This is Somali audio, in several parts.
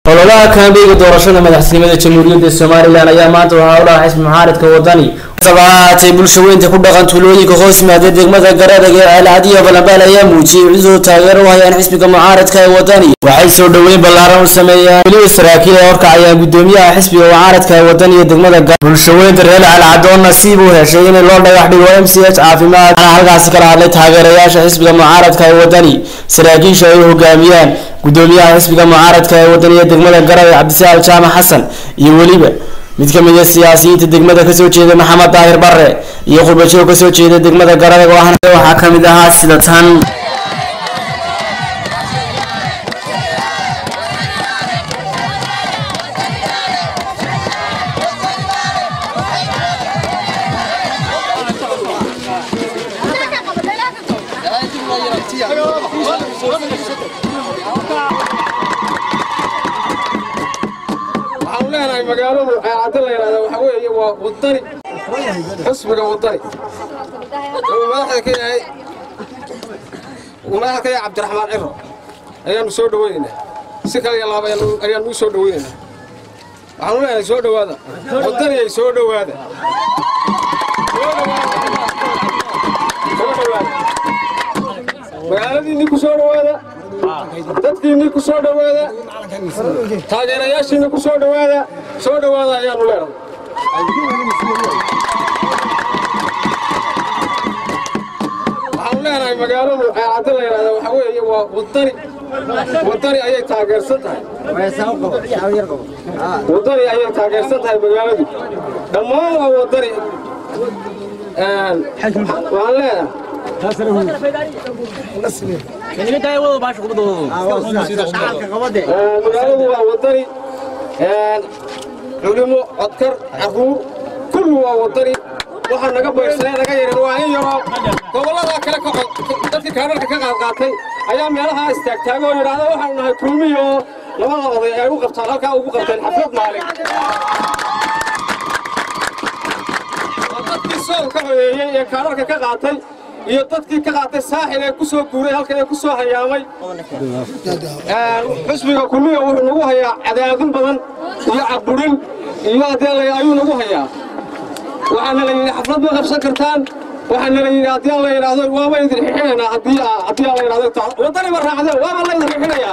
ololaha kaambeega doorashada madaxtinimada jamhuuriyadda somalilan ayaa maanta waxaa u dhaca xisbi mucaaridka wadani saba ahaatee bulsho weynta ku dhaqan tuulooyinka hoos yimaada degmada garadag ee ceelcadiya balambaal ayaa muujiyey cidoo taageero u hayaan xisbiga mucaaridka ee wadani waxay soo dhoweyn ballaaran u sameeyaan weliba saraakiil ay horkacayaan gudoomiyaha xisbiga mucaaridka ee wadani iyo degmada bulsho weynta reer calcadoon nasiib uu heshay in loo dhagax dhigo m c h caafimaad waxaana halkaasi kala hadlay taageerayaasha xisbiga mucaaradka ee wadani saraakiisha ay hogaamiyaan gudoomiyaha xisbiga mucaaradka ee wadaniya degmada garowe cabdisaal jaamac xasan iyo weliba mid ka mid a siyaasiyiinta degmada kasoo jeeda maxamed daahir bare iyo qurbajoog kasoo jeeda degmada garowe waxaa ka mid ahaa sida tan waxaan leenahay magaaladu ceelcadda la yidhahda waxaa weeye waa wadani xusbiga wadani uu madaxda ka yahay uu madaxda ka yahay cabdiraxmaan ciro ayaanu soo dhaweynaynaa si kale iyo laaba ayaanu- ayaanu u soo dhaweynaynaa waxaanu leenahay soo dhowaada wadaniyay soo dhowaada Soo dhowaada. Soo dhowaada. magaaladiinni ku soo dhowaada dadkiinni ku soo dhowaada taageerayaashiina ku soo dhowaada soo dhowaada ayaanu leenahay waxaanu leenahay magaaladu ceelcadda la yidhahda waxaa weeye waa wadani wadani ayay taageersan tahay wadani ayay taageersan tahay magaaladu dhammaan waa wadani Een, waxaan leenahay Ee, magaaladu waa wadani Een, culimo codkar caruur kulli waa wadani waxaa naga baydhsanay naga yarin waa in yaroo gobollada kale ka cod dadkii kaadharka ka qaad qaatay ayaa meelaha istaagtaaga oo yidhaahda waxaanu nahay kulmiyo labada oday ay u qabtaan halkaa ugu qabteen xaflad maalin waa dadkii sool ka codeeyey ee kaadharka ka qaatay iyo dadkii ka qaatay saaxil ee ku soo guuray halkan ee ku soo hayaamay xusbiga kulmiga wuxuu nagu hayaa cadaadin badan iyo caburin iyo haddii ayuu nagu hayaa waxaana la yidhi xaflad ma qabsan kartaan waxaana la yidhi haddii la yidhaahdo waaba idin xixinaynaa haddii aa- haddii la yidhahdo ta- waddani ba raacdeen waaba la idin xixinayaa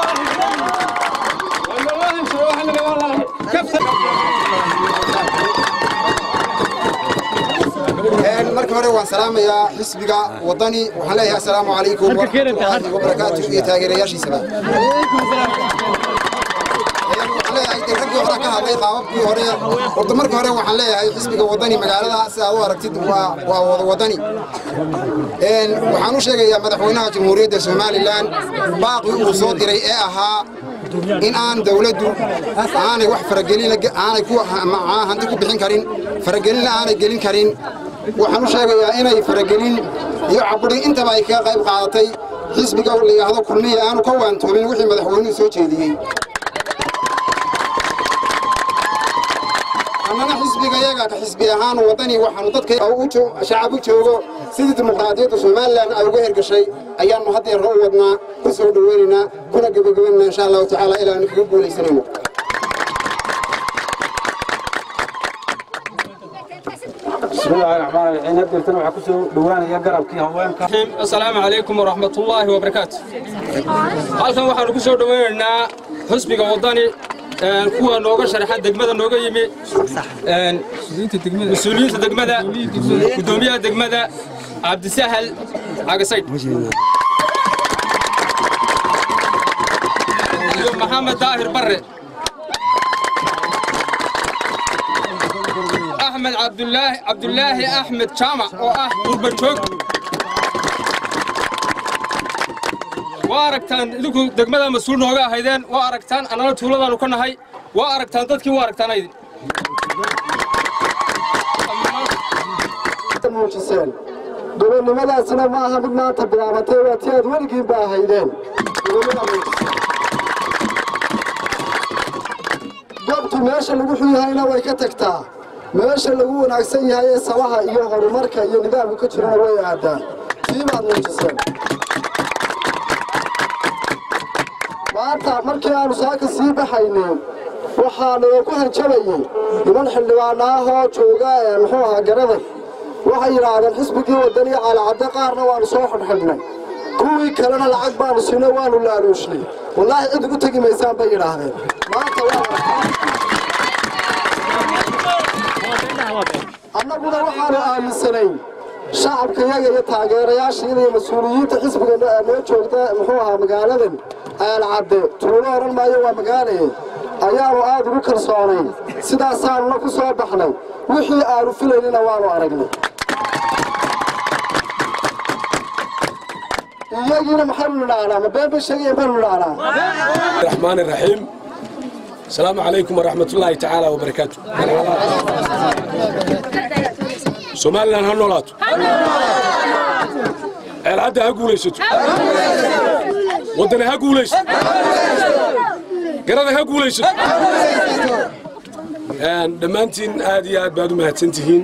marka hore waan salaamayaa xisbiga wadani waxaan leeyahay assalaamu calaykum waraxmatullaahi wabarakaatu iyo taageerayaashiisaba waxaan leeyahay dee raggii hore ka hadlay qaababkii hore horta marka hore waxaan leeyahay xisbiga wadani magaalada si aad u aragtid waa waa wada wadani Een, waxaan u sheegayaa madaxweynaha jamhuuriyadda somalilan baaqii uu soo diray ee ahaa in aan dawladdu aanay wax faragelin aanay ku ma- hanti ku bixin karin faragelinna aanay gelin karin waxaan u sheegayaa inay faragelin iyo caburin intaba ay kaga qayb qaadatay xisbiga la yidhaahdo kulmiya aanu ka waantoomin wixii madaxweynuhu soo jeediyey annana xisbiga yaga ka xisbi ahaan wadani waxaanu dadka u jo- shacab u joogo sidii dimuqraadiyadda somalilan ay uga hergashay ayaannu haddeer u wadnaa ku soo dhoweynaynaa kuna gebagabaynaa insha allahu tacaala ilaanu kaga guulaysanayno بسم الله الرحمن الرحيم هدرتنا waxaa ku soo dhawaanaya garabkii haweenka assalaamu calaykum waraxmatullaahi wabarakaatu halkan waxaanu ku soo dhawaynaynaa xusbiga wadani een, kuwa nooga sharaxa degmada nooga yimi een, mas-uuliyiinta degmada gudoomiyaha degmada cabdisahal cagasaydh iyo maxamed daahir barre أحمد عبد الله عبد الله أحمد جامع وأه قرب جوج واركتان إذا دقمدا مسؤول نوغا هيدين واركتان أنا تولدان وكنا هاي واركتان تدكي واركتان هيدين muujiseen gobonnimadaasina ma aha mid maanta bilaabatay waa ti aad weligiin ba ahaydeen gobonnimada muujiseen goobtu meesha lagu xun yahayna way ka tagtaa meesha lagu wanaagsan yahay ee sabaha iyo horumarka iyo nidaamku ka jirana way aadaan tii baad muujiseen maanta markii aanu saaka sii baxaynay waxaa nalaku hanjabayey niman xildhibaana ah oo jooga ee muxuu ahaa garaday waxay yidhaahdeen xisbigii wadaniya caalacadde qaarna waanu soo xidhxidhnay kuwii kalena lacag baanu siinay waanu laaluushnay wallaahi cid ugu tegi maysaan bay yidhaahdeen maanta waa annaguna waxaanu aaminsanayn shacabka yaga iyo taageerayaashayada iyo mas-uuliyiinta xisbiga noo joogta muxuu ahaa magaaladan aalcadde tuulo odhan maayo waa magaalaye ayaanu aad ugu kalsoonayn sidaasaanuna ku soo baxnay wixii aanu filaynina waanu aragnay iyagiina maxaynu nidhaahnaa ma been bay sheegaya baynu nidhaahnaa الرحمن الرحيم السلام عليكم ورحمة الله تعالى وبركاته سوماليلاند ha noolaato ceelcadda ha guulaysato waddana ha guulaysato garada ha guulaysato dhammaantiin aad iyo aad baad u mahadsan tihiin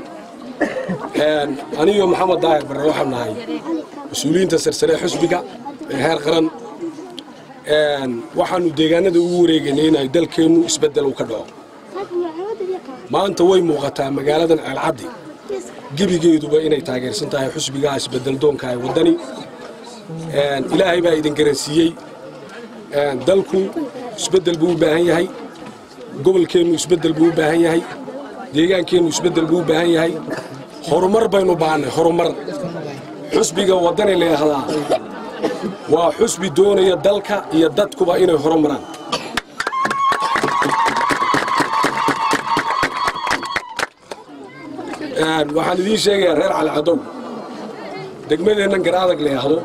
aniyo maxamed daahir barre waxaan nahay mas-uuliyiinta sarsare xusbiga ee heer qaran waxaannu deegaanada ugu wareegaynay in ay dalkeennu isbeddel uu ka dhaco maanta way muuqataa magaaladan ceelcaddi gebigeeduba inay taageersan tahay xusbigaa isbeddel doonka ee waddani ilaahay baa idin garansiiyey dalku isbeddel buu u baahan yahay gobolkeennu isbeddel buu u baahan yahay deegaankeennu isbeddel buu u baahan yahay horumar baynu baahannay horumar xusbiga waddani la yidhaahdaa waa xusbi doonaya dalka iyo dadkuba inay horumaraan waxaan idiin sheegayaa reer calicadow degmadeennan garaadag la yidhaahdo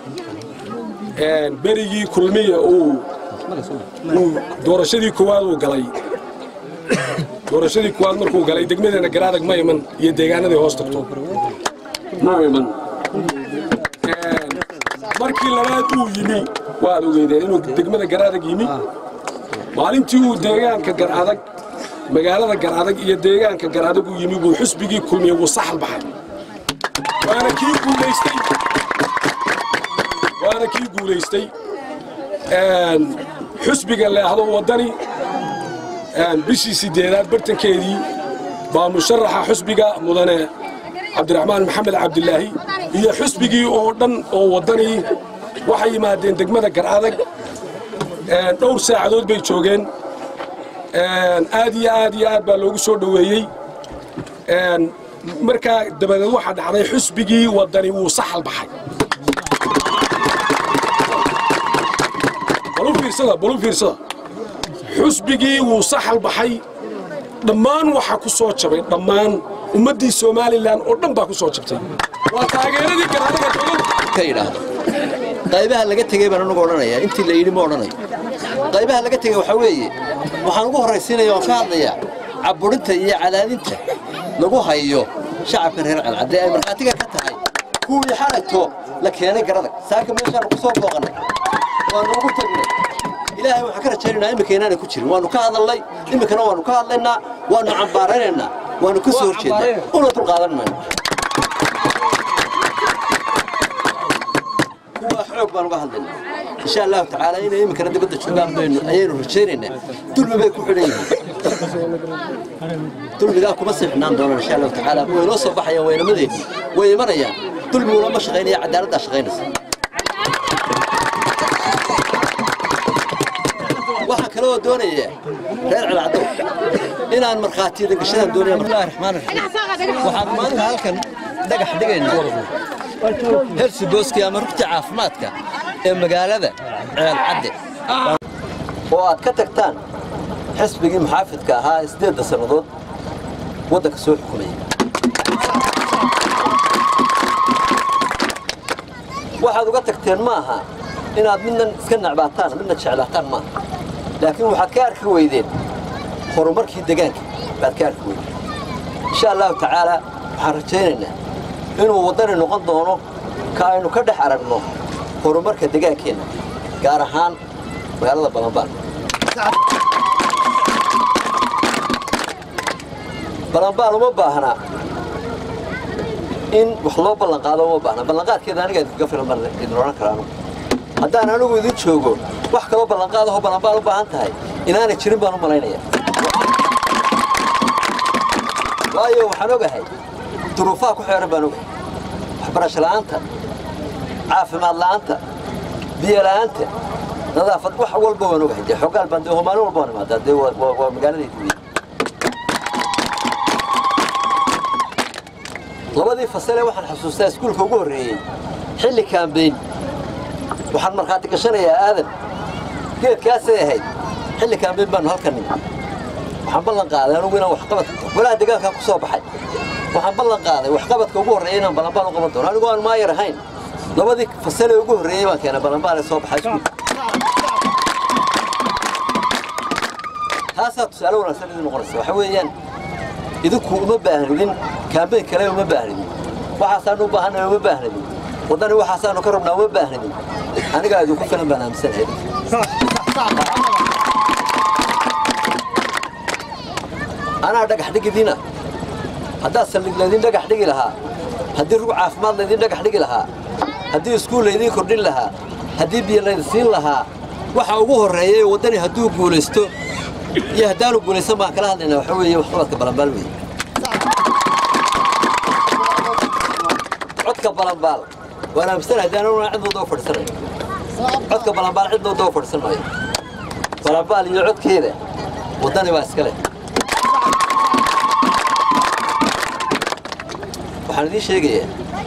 berigii kulmiya uu doorashadii koowaad uu galay doorashadii koowaad markuu galay degmadeenna garaadag ma iman iyo deegaanaday hoos tagto ma iman markii labaad uu yimi waad ogeydeen inuu degmada garaadag yimi maalintii uu deegaanka garadag magaalada garadag iyo deegaanka garadag uu yimi buu xusbigii kulmiye wuu saxal baxay waana kii guulaystay waana kii guulaystay xusbiga leehdo waddani bishii sideedaad bartankeedii baa musharaxa xusbiga mudane cabdiraxmaan maxamed cabdilaahi iyo xusbigii oo dhan oo waddanii waxay yimaadeen degmada garadag dhowr saacadood bay joogeen aad iyo aad iyo aad baa loogu soo dhoweeyey markaa dabadeed waxaa dhacday xusbigii waddani wuu saxal baxay balu fiirsada balu fiirsada xusbigii wuu saxal baxay dhammaan waxaa ku soo jabay dhammaan ummaddii somalilan oo dhan baa ku soo jabtay waa taageeradii garaadaga dowladda ka yidhaahdo qaybaha laga tegey baan anugu odhanayaa intii la yidhi ma odhanayo qaybaha laga tegey waxaa weeye waxaan ugu horraysiinaya waan ka hadlayaa caburinta iyo cadaadinta lagu hayo shacabka reer calcadde ay markhaatiga ka tahay kuwii xalagto la keenay garadag saaka meeshaanu ku soo booqannay waanu ugu tagnay ilaahay waxaan ka rajaynaynaa iminka inaanay ku jirin waanu ka hadalnay iminkana waanu ka hadlaynaa waanu cambaaraynaynaa waanu ka soo horjeednaa una dulqaadan mayno kuwa xoog baan uga hadlaynaa insha allahu tacaala inay iminkana dibadda joogaan baynu ayaynu rajaynaynaa dulmi bay ku xidhan yihiin dulmigaa kuma siixnaan doonaan insha allahu tacaala way noo soo baxayaan waynamadeenni way imanayaan dulmiguna ma shaqaynaya cadaaladdaa shaqaynaysa waxaa kale oo doonaya reer celcaddow inaan markhaatiyada gashadaan doonaya bismillahi raxmaan raxiim waxaan maanta halkan dhagax dhigaynaa hersi booski ama rugta caafimaadka ee magaalada ceelcadde oo aad ka tagtaan xisbigii muxaafidka ahaa siddeedda sannadood waddanka soo xukumayay waxaad uga tagteen ma aha inaad midna iska nacbaataan midna jeclaataan maaha laakiin waxaad ka arki weydeen horumarkii degaanka baad ka arki weydeen insha allahu tacaala waxaan rajaynaynaa inuu waddani noqon doono ka aynu ka dhex aragno horumarka degaankeenna gaar ahaan magaalada balanbaan balanbaan uma baahna in wax loo ballanqaado uma baahna ballanqaadkeeda aniga idinkaga filan baan idin odhan karaa anugu haddaan anigu idin joogo wax kaloo ballanqaadahoo ballanbaal u baahan tahay inaanay jirin baan u malaynaya waayo waxaan ogahay duruufaha ku xeeran baan ogahay waxbarasho la'aanta caafimaad la'aanta biyo la'aanta nadaafad wax walba waan ogahay dee xogaal baan dee maalin walba waan imaadaa dee waa- waa waa magaaladayda weeye labadii fasale waxaan xasuustaa iskuulka ugu horreeyey xilli kaambeyn waxaan markhaati gashanayaa aadan geedkaasay ahayd xilli kaambeyn baanu halkan nimi waxaan ballan qaaday anugu inaan waxqabad golaha deegaankaa ku soo baxay waxaan ballan qaaday waxqabadka ugu horreeya inaan ballanbaal u qaban doono anigu aan maayar ahayn labadii fasale ugu horreeyey baan keenay ballanbaal ee soo baxay iskuulka taasaa tusaale wanaagsan idin noqonaysa waxa weeyaan idinku uma baahnidin kaambeyn kale uma baahnidin waxaasaanu u baahannahay uma baahnidin waddani waxaasaanu ka rabnaa uma baahnidin anigaa idinku filan baan aaminsanahay anaa dhagax dhigidina haddaad saldhig laydin dhagax dhigi lahaa haddii rug caafimaad laydin dhagax dhigi lahaa haddii iskuul laydin kordhin lahaa haddii biyo laydin siin lahaa waxa ugu horreeya ee waddani hadduu guulaysto iyo haddaanu guulaysan baan kala hadlaynaa waxa weeye waxqabadka balanbaal weeye codka balanbaal waan aaminsanahay haddii anaguna cid walba u fadhiisanayo codka balanbaal cid walba u fadhiisan maayo balanbaal iyo codkeeda waddani baa iska leh waxaan idiin sheegayaa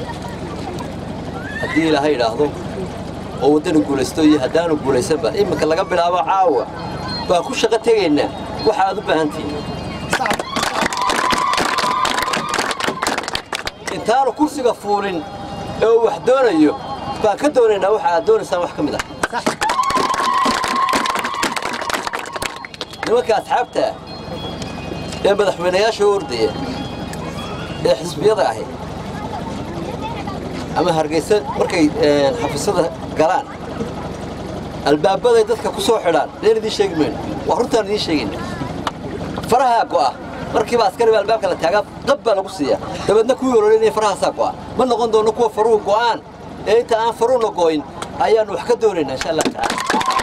haddii ilaahay idhaahdo oo waddani guulaysto iyo haddaanu guulaysanba iminka laga bilaabo caawa baan ku shaqo tegaynaa waxa aad u baahan tihiin intaanu kursiga fuulin ee uu wax doonayo baan ka doonaynaa waxa aad doonaysaan wax ka mid ah nimanka asxaabta ah ee madaxweynayaasha u ordaya ee xisbiyada ahi ama hargeysa markay xafiisyada galaan albaabaday dadka ku soo xidhaan leen idiin sheegi mayno waa runtaan idiin sheegayna farahaa go'a markiiba askari baa albaabka la taagaa qab baa lagu siiyaa dabeedna kuwii ololinaya farahaasaa go'a ma noqon doono kuwa faruhu go'aan ee inta aan faruuna go'in ayaannu wax ka doonaynaa insha allah tacaala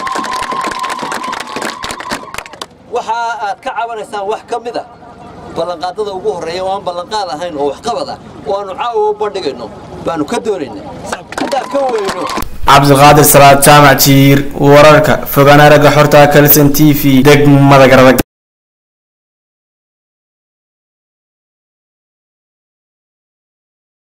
waxa aad ka cabanaysaan wax ka mid a ballanqaadada ugu horreeya oo aan ballanqaad ahayn oo waxqabad ah oo aanu caawa u bandhigayno baanu ka doonaynaa haddaan ka weyno cabdiqaadir salaad jaamac jiir wararka fogaan aragga xorta kalson t v degmada garadag